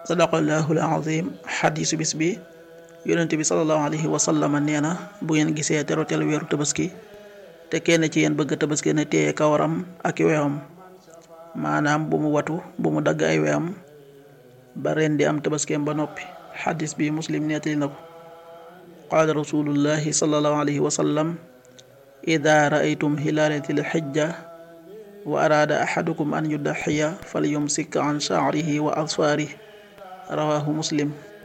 sadaqallahu alazim xadiisu bis bi yonent bi salallahu alayhi wa sallam nee na bu ngeen gisee teroteel weeru tabaski te kenn ci yéen bëgg tabaski na téye kawaram ak weewam maanaam bu mu watu bu mu dagg ay weewam ba ren di am tabaskeem ba noppi xadis bi muslim nettali na ko qaala rasulullahi salallahu alayhi wa sallam ida raaytum hilaalatil xijja wa araada axadukum an yudaxiya falyumsik an shaarihi wa asfaarihi rawahu muslim